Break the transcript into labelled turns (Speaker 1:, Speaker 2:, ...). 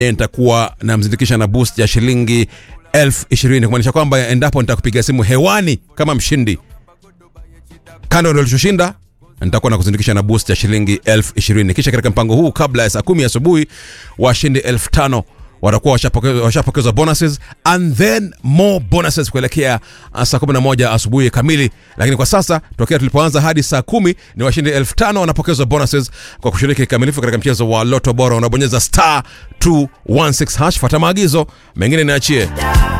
Speaker 1: nitakuwa namzindikisha na boost ya shilingi elfu ishirini kumaanisha kwamba endapo nitakupiga simu hewani kama mshindi kando ndio ulichoshinda nitakuwa nakuzindikisha na boost ya shilingi elfu ishirini kisha katika mpango huu kabla ya saa kumi asubuhi washindi elfu tano watakuwa washapokezwa washapokezwa bonuses and then more bonuses kuelekea uh, saa 11 asubuhi kamili lakini kwa sasa tokea tulipoanza hadi saa kumi ni washindi elfu tano wanapokezwa bonuses kwa kushiriki kikamilifu katika mchezo wa loto bora unabonyeza star 216 hash fata maagizo mengine niachie